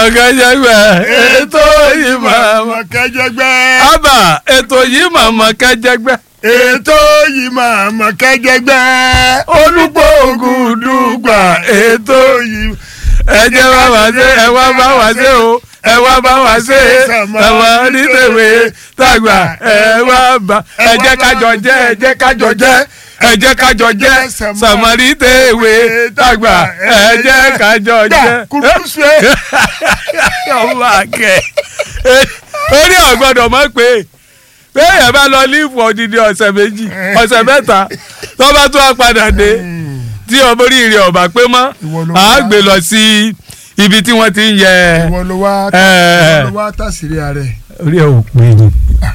kẹjẹgbẹ ètò yìí màmá kẹjẹgbẹ. àbà ètò yìí màmá kẹjẹgbẹ ètò yìí màmá kẹjẹgbẹ. olùgbòògùn dùgbà ètò yìí. ẹ jẹ́ wá wá ṣe ẹ wá bá wá ṣe o ẹ wá bá wá ṣe ẹwà onítẹ̀wé tàgbà ẹ wá bá ẹ jẹ́ kájọ jẹ́ ẹ jẹ́ kájọ jẹ́ ẹ jẹ́ kájọ jẹ́ sàmárì tẹ̀wé tàgbà ẹ jẹ́ kájọ jẹ́. kùrùsù ẹ. ọmọ akẹ́ orí ọ̀gbọ́dọ̀ mọ̀ pé béèyàn bá lọ lífù odidi ọ̀sẹ̀ méjì ọ̀sẹ̀ mẹ́ta tó bá tún wá padà dé tí ọmọ oríire ọ̀bà pé mọ́ Ìwọ ló à á wá. gbé lọ sí ibi tí wọ́n ti ń yẹ ìwọ ló wá ẹ. ìwọ ló wá tàṣírí ààrẹ. orí ẹ̀ ò pé ni.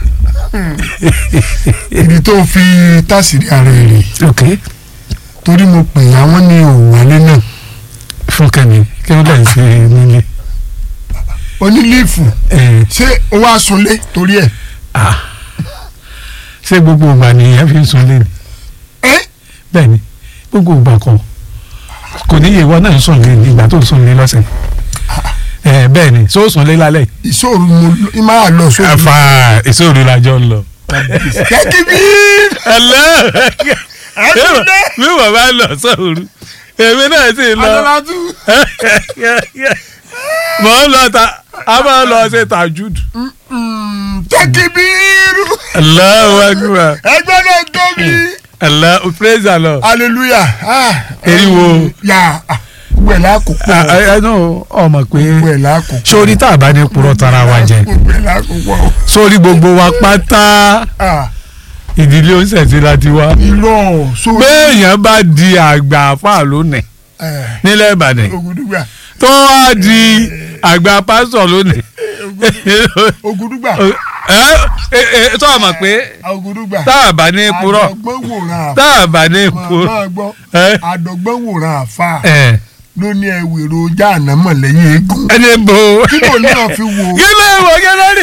ibi tó fi tàṣírí ààrẹ rè ok torí mo pè àwọn ní òwálé náà fúnkẹ́ mi kí ló dẹ̀ ṣe nílé. onílífù ẹ ṣé o wá sunlé torí ẹ. ah ṣé gbogbo ìgbà nìyẹn fi ń sunlé ni ẹ bẹ́ẹ̀ ni gbogbo ìgbà kan kò ní yẹ ìwọ náà ń sunlé ní ìgbà tó ń sunlé lọ́sẹ̀ ẹ bẹ́ẹ̀ ni sọ sunlé lálẹ́ yìí. ìṣòro mo lọ- máa lọ sóòrùn. afa ìṣòro lajọ ń lọ. kẹ́kí bí. ẹlẹ́ Àtúndé. bí wọ́n bá lọ sọ̀rọ̀ èmi náà sì lọ adọ́látú. mọ̀ ń lọ ta a máa lọ ṣe tajud. kẹ́kí bí. Allahu akbar ẹgbẹ́ náà tóbi. Allah praise the Lord. hallelujah. ah, Eriwo. ya ah, gbogbo ẹ̀ lákòókò. ẹnu ọmọ pé gbogbo ẹ̀ lákòókò. sórí tá a bá ní purọ́ tara wa jẹ gbogbo ẹ̀ lákòókò. sórí gbogbo wa pátá ah ìdílé oníṣẹ̀ṣe la ti wá. irọ́ sórí. béèyàn bá di àgbà àfáà lónìí ẹ̀ nílẹ̀ Ìbàdàn Ògùdùgbà. tó wá di àgbà pásítọ̀ lónìí. Ògùdùgbà. ẹ ẹ ẹ tó a mọ̀ pé Ògùdùgbà. tá a bá ní purọ́ àdọ̀gbọ́n wòran tá a bá ní àfa. purọ́ máa gbọ́. ẹ àdọ̀gbọ́n wòran àfa ẹ ló ní ẹwìrò jáàná mọ̀lẹ́yìn eégún. ẹni bò ó. kí ló náà fi wò ó. kí ló ń wọ kí ló rí.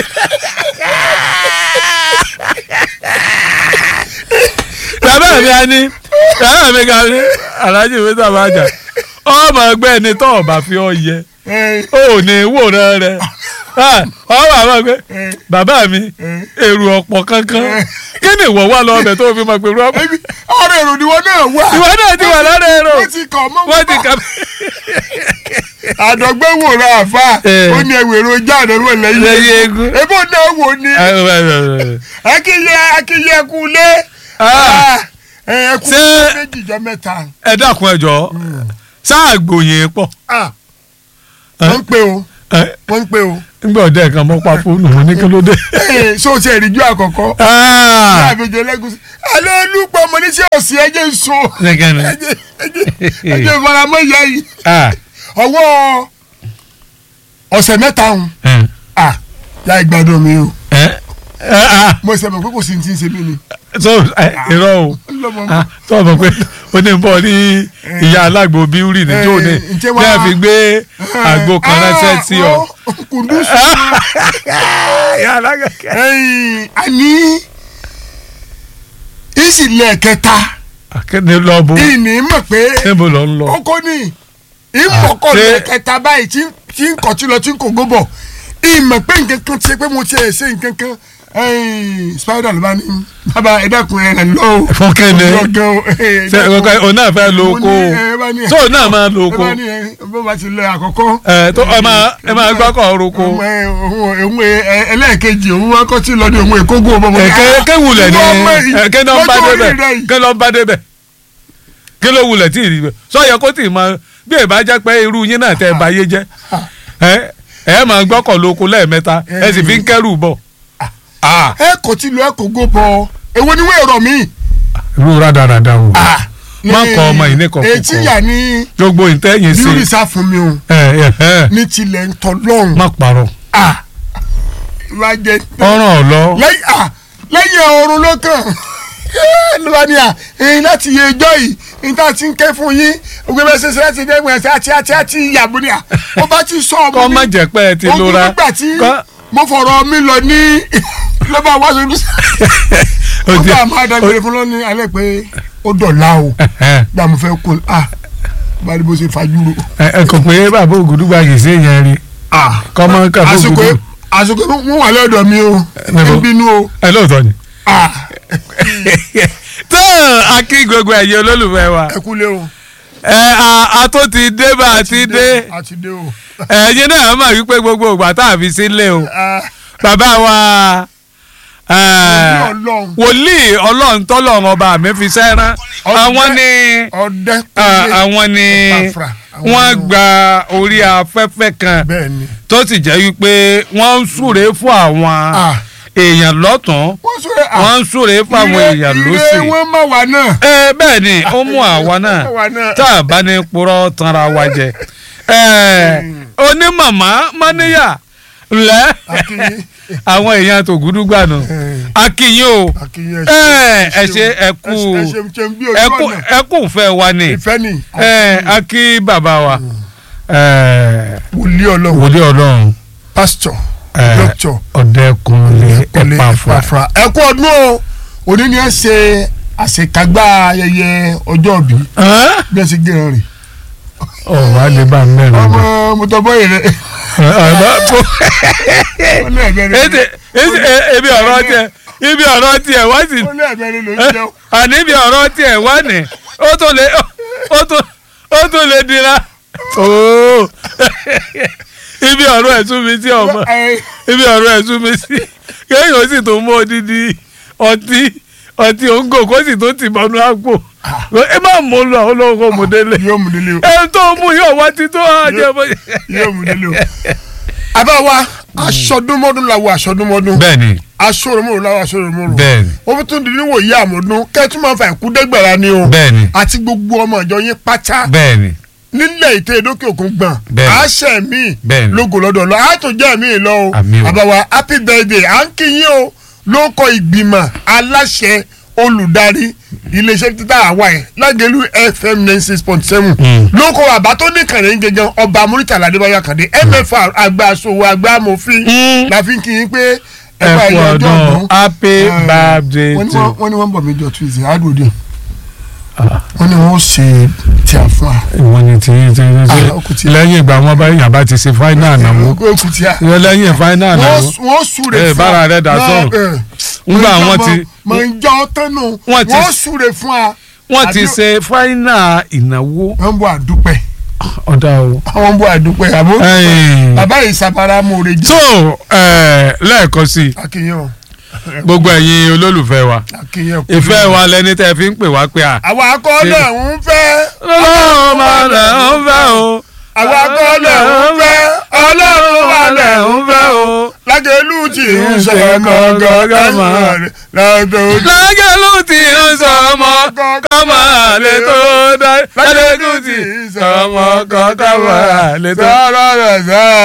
bàbá mi á ní bàbá mi ga ní aláàjì mi sábà jà ọmọ ẹgbẹ́ ẹni tó ọba fi ọ yẹ ẹ ó ní wòran rẹ ọmọ àwọn ẹgbẹ́ ẹ bàbá mi èrò ọ̀pọ̀ kankan kí ni ìwọ wà lọ́bẹ̀ tó fi mọ̀ pé èrò ọ̀pọ̀ ẹbí ọ̀rọ̀ èrò ni wọn náà wà. ìwọ náà ti wà lára èrò wọ́n ti kàn mọ́ wọ́n ti kà àdọ̀gbọ́n wòran àfa Eh. ó ní ẹwìrò jáàná mọ̀lẹ́yìn lẹ́yìn eégún. ebó náà wò ni akíyẹ akíyẹ kú lé. ẹ kú Ṣé- méjì jọ mẹ́ta. ẹ dákun ẹ jọ̀ọ́ sáà gbòyìn pọ̀ Ah, wọ́n ń pè o ẹ wọ́n ń pè o. nígbà ọdẹ kan mọ pa fóònù mo ní kí ló dé. Ee, so ti ẹ̀rí ju àkọ́kọ́. Ah, àbẹ̀jẹ̀ lẹ́gùsì. àlọ́ olùpọ̀ mo ní sí òsì ẹ̀jẹ̀ ń so. nìkan ni. ẹ̀jẹ̀ ẹ̀jẹ̀ ẹ̀jẹ̀ ìfaramọ́ ìyá yìí. Ah, ọwọ́ ọ̀sẹ̀ mẹ́ta ń. ẹ, à ya ìgbádùn mi o. ẹ, ẹ, ah, mo ṣe mọ̀ pé kò sí ní ti ń ṣe mí ni. so ẹ, irọ́ o lọ́mọ Ah, tó o mọ̀ pé o ní bọ́ ní ìyá alágbo bíúrì ní tó ní Eh, ǹjẹ́ bí wá- a fi gbé àgbo kan ránṣẹ́ sí ọ. kùndùsù. ìyá alágbo ẹ̀yìn àní ìsìlẹ̀ kẹta akéde lọ bó ìní mọ̀ pé níbo lọ ń lọ. kókó ni ìmọ̀kànlẹ̀ ṣé- kẹta báyìí tí tí ń kọ̀ tí lọ tí ń kò gbóbọ̀ ìmọ̀ pé nǹkan kan ti ṣe pé mo ti ẹ̀ ṣe nǹkan kan ẹ̀yìn spider ló bá ní bàbá ẹ̀dẹ́kun ẹ̀ lọ o. fún kẹ́ni ọgán o ẹ̀ ṣe ọkọ òun náà fẹ́ lo oko tó òun náà máa lo ẹ oko bá ní ẹ bó bá ti lọ àkọ́kọ́. ẹ tó ẹ máa ẹ máa gbọ́kọ̀ roko. òun ẹ òun òun ẹ ẹlẹ́ẹ̀kejì òun wá kọ́ tí lọ ní òun èkógó ọmọ mi. ẹ̀kẹ́ kẹ́ wulẹ̀ ní Ìwọ ọmọ yìí, ẹ̀kẹ́ náà bá lọ́jọ́ orí débẹ̀ rẹ yìí. kẹ́ lọ́ bá débẹ̀ kí ló wulẹ̀ tí ì rí bẹ̀ sọ́yẹ kó tì í máa bí ẹ bá jẹ́ pé irú yín náà tẹ́ ẹ bá yé jẹ́ ẹ ẹ máa gbọ́kọ̀ lóko lẹ́ẹ̀mẹ́ta ẹ sì fi ń kẹ́rù bọ̀. Ah, ẹ kò tí lọ ẹ kò gó bọ èwo ni wọ́n èrò mi. irú rádaràda o má kọ ọmọ yìí ní kọ̀ọ̀kọ̀ etí yà ní gbogbo ìtẹ́yìn sí bíúrì sá fún mi o ẹ ẹ ẹ ní tilẹ̀ ń tọ́ lọ́hùn. má parọ́ lájẹ ọ̀ràn ọ̀lọ́ lẹ́yìn à lẹ́yìn ọ̀run ló kàn ló bá ní à ẹ̀yin láti yẹ ẹjọ́ yìí níta ti ń ké fún yín ògbé bẹ́ẹ̀ ṣe ṣe láti dẹ́gbẹ̀ẹ́ àti àti àti àti ìyàbọ̀ ni à ó bá ti sọ ọmọ kọ́ mi má jẹ́ pé ẹ ti ogun lora nígbà tí kọ́ mo fọ̀rọ̀ mi lọ ní ló bá wá sórí o ó ti bá máa dágbére fún lọ́ní alẹ́ pé ó dọ̀la o ẹ gbà mo fẹ́ kó a bá a ní bó ṣe fajúro ẹ kò pé bàbá ògùdùgbà yìí sí èèyàn rí Ah, kọ́mọ kàfó àsìkò gbogbo àsìkò wọn wà lọ́dọ̀ mi o Níbo? ń bínú o. ẹ lóòótọ́ ni. Ah, tó a kí gbogbo ẹ̀yin olólùfẹ́ wa ẹ kúlé o. ẹ a- a tó ti dé bá a ti dé a ti dé o. ẹ̀yin náà mọ̀ wípé gbogbo ìgbà tá a fi sílé o Ah, bàbá wa ẹ, Wòlíì Ọlọ́run. wòlíì ọlọ́run tọ́lọ́run ọba mi fi sẹ́rán àwọn ni ọdẹ ah, kúlé. àwọn ni Epafra, àwọn wọ́n ni- gba orí afẹ́fẹ́ kan bẹ́ẹ̀ ni. tó sì jẹ́ wípé wọ́n ń súre fún àwọn Ah, èèyàn lọ́tún wọ́n sọ ah, wọ́n ń súre fún àwọn ire- èèyàn ire lọ́sì. wọn má wà náà. ẹ bẹ́ẹ̀ ni ó mú àwa náà Àwa náà. tá a bá ní purọ́ tanra wa jẹ ẹ onímọ̀mọ́ mọ́níyà lẹ́ Akínyìn. àwọn èèyàn tó gúdúgbà nù akínyìn o Akínyìn ẹ ẹ ṣe ẹ kú ẹ ṣe ṣe bí ojú ẹ kú ọ̀nà. ẹ kú fẹ́ wa ni ìfẹ́ ni. ẹ akí bàbá wa ẹ wòlíì ọlọ́run wòlé ọlọ́run pásítọ̀ ẹ dókítọ̀ ọ̀dẹ́kunlé Kọ́lé Ẹ̀pàfà Ẹ̀pàfà. ẹ kú ọdún o òní ni ẹ ṣe àṣekágbá ayẹyẹ ọjọ́ ìbí Ẹ́? bí ẹ ṣe gé ẹran rè. ọ̀ wá lè bá mẹ́rin ọmọ lọ. mọtọbọ yìí rẹ. ó ní ẹ̀bẹ̀ rẹ. Ete ete e- ebi ọ̀rọ̀ tiẹ̀ ibi ọ̀rọ̀ tiẹ̀ wá sí ó ní ẹ̀bẹ̀ rẹ ló ń jẹun. àní ibi ọ̀rọ̀ tiẹ̀ wá ní ó tó lè ó tó ó tó lè dira ooo ibi ọ̀rọ̀ ẹ̀ tún mi sí ọmọ Ẹ- ibi ọ̀rọ̀ ẹ̀ tún mi sí kéèyàn sì tó mú odidi ọtí ọtí òǹgò kó sì tó tì mọ́nú àpò ẹ má mú lọ olóhùn kó mú délé yóò mú délé o ẹ tó mú yóò wá títọ́ àjẹ bọ́. yóò mú délé o. àbá wa aṣọdúnmọ́dún la wo aṣọdúnmọ́dún bẹ́ẹ̀ni aṣọ́rọ̀mọ́rọ̀ la wo aṣọ́rọ̀mọ́rọ̀ bẹ́ẹ̀ni wọ́n fi tún di níwò yí àmọ́dún kẹ́tù máa fa ìkú dẹ́gbẹ̀rẹ́ ni o bẹ́ẹ̀ni àti gbogbo ọmọ ìjọ yín pátá bẹ́ẹ̀ni nílẹ̀ ètò ìdókè òkun gbọ̀n Bẹ́ẹ̀ni. àṣẹ mi Bẹ́ẹ̀ni. lógo lọ́dọ̀ lọ àtúnjẹ́ mi lọ o Àmín o. àbáwá happy birthday à ń kí yín o ló kọ ìgbìmọ̀ aláṣẹ olùdarí iléeṣẹ́ títà àwa ẹ̀ lágẹ̀lú fm ninety six point seven Mm. ló kọ àbá tó ní kàní gẹ́gẹ́ ọba muritala adébáyọ̀ kàdé mfr àgbà aṣòwò àgbà amòfin Mm. la fi ń kí yín pé ẹ ẹ̀fọ́ kú ẹ̀yọ ọjọ́ ọdún ọ̀gbọ́n happy birthday wọ́n ní to wọ́n- wọ́n ní wọ́n ń bọ̀ mí jọ tuesday àádọ́dẹ wọ́n ní wọ́n ṣe tí a fún wa. ìwọ ni tí tí Ah, ó kù tí- lẹ́yìn ìgbà wọn bá yàn bá ti ṣe final náà wọ́n ó kù tí a. lẹ́yìn final náà wọ́n wọ́n wọ́n súre Eh, fún bára rẹ̀ dà sọ̀rọ̀. ńgbà wọn ti mọ̀ ń jọ tẹ́nu Wọ́n ti- wọ́n súre fún wa. wọ́n ti àbí- ṣe final ìnáwó wọ́n ń bọ̀ àdúpẹ́ ọ̀dà o. àwọn ń bọ̀ àdúpẹ́ àbó Ẹ̀yìn. bàbá yìí sabara mòore jẹ́ so eh, lẹ́ẹ̀kan sí i akínyàn gbogbo ẹ̀yin olólùfẹ́ wa akínyàn kú. ìfẹ́ wa lẹni tẹ́ fi ń pè wá pé à. àwa akọ́lẹ̀ ń fẹ́ ọlọ́run máa lẹ̀ ń fẹ́ o. àwa akọ́lẹ̀ ń fẹ́ ọlọ́run wà lẹ̀ ń fẹ́ o lágẹ̀lú tí ń sọ gọ́gọ́ mọ́ rẹ̀ lọ́dọ̀ lágẹ̀lú tí ń sọ ọmọ kọ́mọ àlè tó dá lágẹ̀lú tí ń sọ ọmọ kọ́mọ àlè tó dá. sọ̀rọ̀ rẹ̀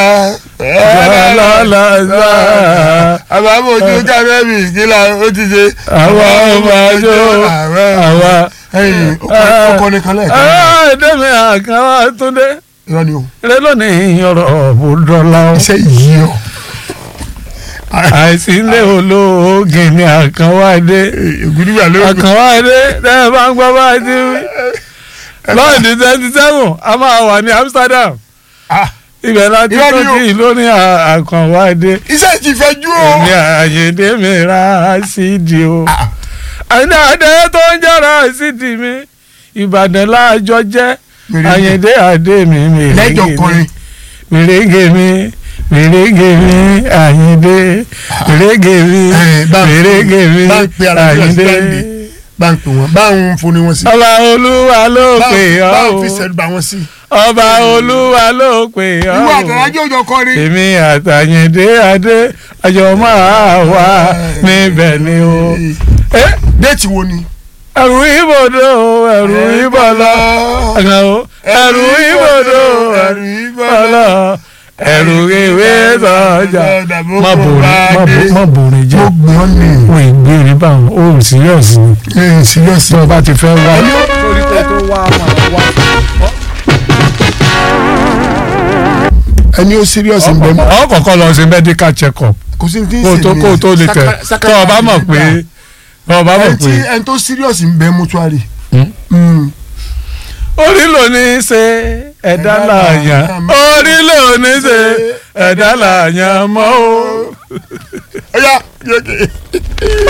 sẹ́ lọ́lọ́sà àbámojú kábẹ́bì kílà ó ti ṣe. àwa ọmọ àjò àwa. ẹyìn ọkọ nìkan lẹ́ẹ̀kan. ẹ̀ẹ́dẹ́mi àkàwá túndé irọ́ ni o rẹ lónìí ọ̀rọ̀ òbúdọ́lá o. iṣẹ́ yìí o. àìsí ilé olóògì ni àkànwádé ìgúdúgbà ló ń àkànwádé tẹ́ ẹ bá ń gbọ́ bá ti wí. lọ́ọ̀dì twenty seven a máa wà ní Amsterdam ibẹ̀ láti Irọ́ tó ni o. kí lórí àkànwádé iṣẹ́ ti fẹ́ jú o. èmi àyèdè mi ra sídi o àyèdè àdé tó ń jẹ́ra sídi mi Ìbàdàn láàjọ jẹ́ Mèrèǹgè. àyèdè àdé mi lẹ́jọ̀ mèrèǹgè kọrin. mi mèrèǹgè mi mèrèǹgè mi àyèdè mèrèǹgè mi Eh, bá ń- mèrèǹgè mi bá ń pe ara rẹ̀ àyèdè. síláńdì. bá ń pè wọ́n bá ń foni wọn sí. ọba olúwa ló bá pè ń- bá ń ọ́ fi o sẹ́nu bá wọn sí. ọba olúwa ló pè ọ́ ìwọ o àtàlájọ́ òjò kọrin. èmi àtàyèdè àdé àjọ máa wà níbẹ̀ ni o. Eh, déètì wo ni. ẹrù ibodò ẹrù ibọlọ ẹrù ẹrù ibodò ẹrù ibọlọ ẹrù ìwé sọjà má bòrè má bò- má bòrè jẹ mo gbọ́n ní. wọn ìgbèrè báwọn ó síríọ̀sì ni ẹ síríọ̀sì. tí wọn bá ti fẹ́ wá. torí pé tó wá máa wá. ẹni ó síríọ̀sì ń bẹ mọ́. ọ kọ́kọ́ lọ sí medical check up kò sí ní tí ń kó o ṣe tó ní kó o tó lè tẹ̀ saka- saka- tó o bá mọ̀ pé tó o bá mọ̀ ẹni tí pé ẹni tó síríọ̀sì ń bẹ mọ́túárì. orí ló ní í ṣe ẹ̀dá Ẹ̀dá làyàn làyàn. orí ló oníṣe ẹ̀dá làyàn mọ́ o. ó yá yókè.